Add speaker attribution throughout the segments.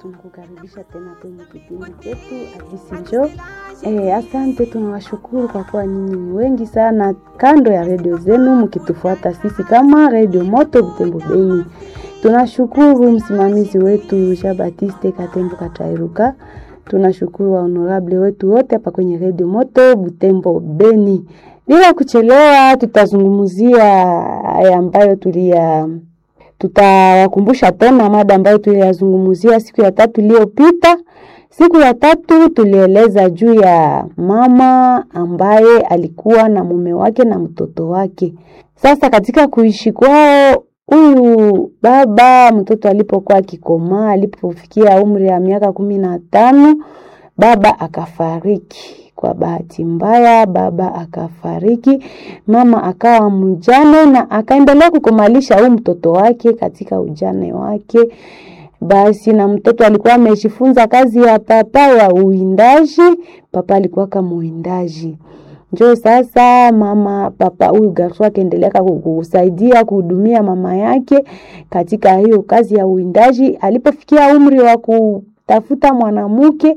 Speaker 1: tunakukaribisha tena kwenye kipindi chetu Hadisi Njoo. Eh, asante, tunawashukuru kwa kuwa nyinyi ni wengi sana kando ya redio zenu mkitufuata sisi kama Redio Moto Butembo Beni. Tunashukuru msimamizi wetu Jean Baptiste Katembo Katairuka. Tunashukuru wa honorable wetu wote hapa kwenye Redio Moto Butembo Beni. Bila kuchelewa, tutazungumzia haya ambayo tulia tutawakumbusha tena mada ambayo tuliyazungumzia siku ya tatu iliyopita. Siku ya tatu tulieleza juu ya mama ambaye alikuwa na mume wake na mtoto wake. Sasa katika kuishi kwao, huyu baba mtoto alipokuwa akikomaa, alipofikia umri ya miaka kumi na tano, baba akafariki. Kwa bahati mbaya, baba akafariki, mama akawa mjane na akaendelea kukomalisha huyu mtoto wake katika ujane wake. Basi na mtoto alikuwa amejifunza kazi ya papa ya uwindaji. Papa alikuwa kama uwindaji, njo sasa mama papa huyu garso akaendelea kusaidia kuhudumia mama yake katika hiyo kazi ya uwindaji. Alipofikia umri wa kutafuta mwanamke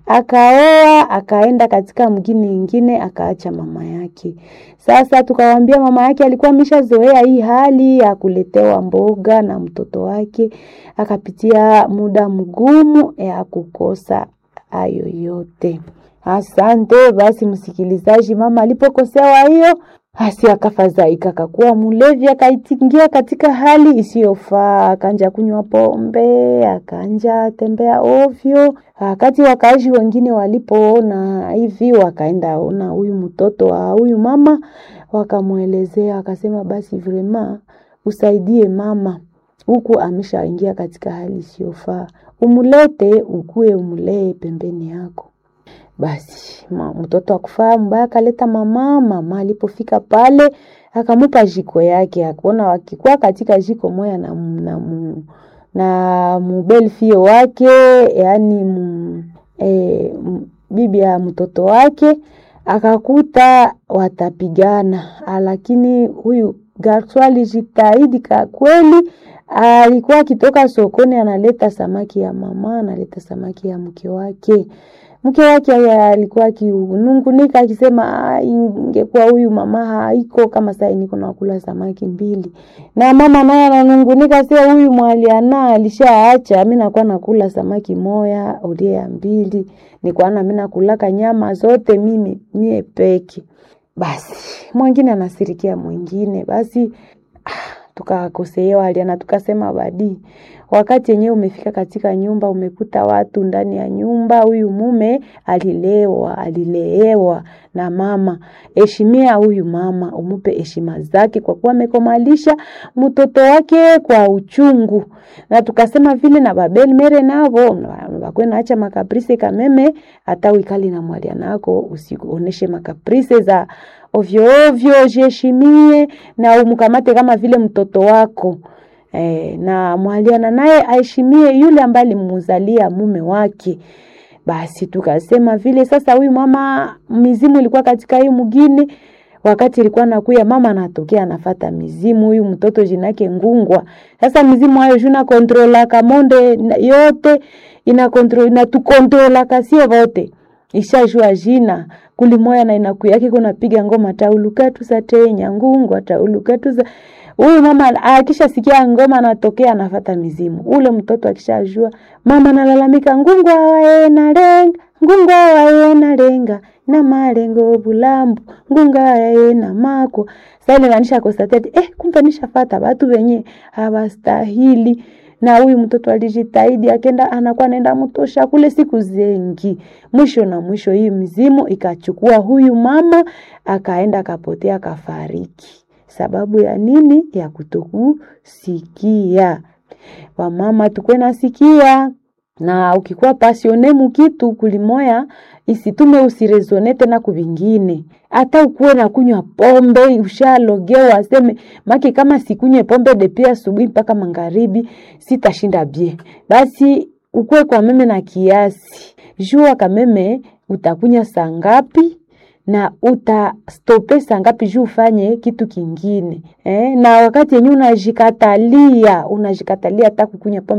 Speaker 1: akaoa akaenda katika mgini ingine akaacha mama yake. Sasa tukawambia mama yake alikuwa ameshazoea hii hali ya kuletewa mboga na mtoto wake, akapitia muda mgumu ya kukosa hayo yote. Asante basi, msikilizaji, mama alipokosewa hiyo basi akafadhaika, akakuwa mlevi, akaitingia katika hali isiyofaa, akanja kunywa pombe, akanja tembea ovyo. Wakati wakaaji wengine walipoona hivi, wakaenda ona huyu mtoto wa huyu mama, wakamwelezea, akasema basi vrema usaidie mama, huku ameshaingia katika hali isiyofaa, umulete ukue, umulee pembeni yako. Basi ma, mtoto akufaa mbaya, akaleta mama. Mama alipofika pale akamupa jiko yake, akaona wakikuwa katika jiko moya na, na, na, na mubelfio wake yaani m, e, m, bibi ya mtoto wake akakuta watapigana, lakini huyu garso alijitahidi kwa kweli. Alikuwa akitoka sokoni analeta samaki ya mama, analeta samaki ya mke wake mke wake alikuwa akinungunika akisema, ingekuwa huyu mama haiko kama sasa niko nakula samaki mbili, na mama naye ananungunika, sio huyu mwaliana alishaacha, mimi nakuwa nakula samaki moya ulie ya mbili, nikwana mimi nakulaka nyama zote mimi mie peke. Basi mwingine anasirikia mwingine, basi tukakosewa aliana, tukasema badi wakati yenyewe umefika katika nyumba, umekuta watu ndani ya nyumba. Huyu mume alilewa, alileewa na mama. Heshimia huyu mama, umupe heshima zake, kwa kuwa amekomalisha mtoto wake kwa uchungu. Na tukasema vile na babeli mere navo wakwe naacha makaprise kameme, hata uikali na mwalia nako usioneshe makaprise za ovyo ovyo, jiheshimie na umkamate kama vile mtoto wako. E, na mwaliana naye aheshimie yule ambaye alimuzalia mume wake. Basi tukasema vile sasa, huyu mama mizimu ilikuwa katika hii mgini, wakati ilikuwa nakuya mama anatokea anafata mizimu, huyu mtoto jinake Ngungwa. Sasa mizimu hayo juna kontrola kamonde yote ina kontrola ina tukontrola kasio vote ishajua jina kulimoya na inakuyake kunapiga ngoma tauluketu za tenya Ngungwa tauluketu za huyu mama akishasikia ngoma anatokea anafata mizimu. Ule mtoto akishajua mama analalamika, ngungwa waena lenga ngungwa waena lenga na malengo bulambu ngunga waena mako sasa, inanisha kosatete eh, kumbe nishafata watu wenye hawastahili. Na huyu mtoto alijitahidi, akenda anakuwa nenda mtosha kule siku zengi, mwisho na mwisho hii mizimu ikachukua huyu mama, akaenda akapotea, akafariki sababu ya nini? Ya kutokusikia. Wamama tukwe nasikia, na ukikuwa pasione mukitu kulimoya isitume usirezone tena kuvingine. Hata ukuwe na kunywa pombe ushalogewa, aseme maki kama sikunywe pombe depi asubuhi mpaka magharibi sitashinda bie. Basi ukuwe kwa meme na kiasi, jua kameme utakunya saa ngapi na utastope saa ngapi juu ufanye kitu kingine eh? Na wakati yenyewe unajikatalia unajikatalia hata kukunya pombe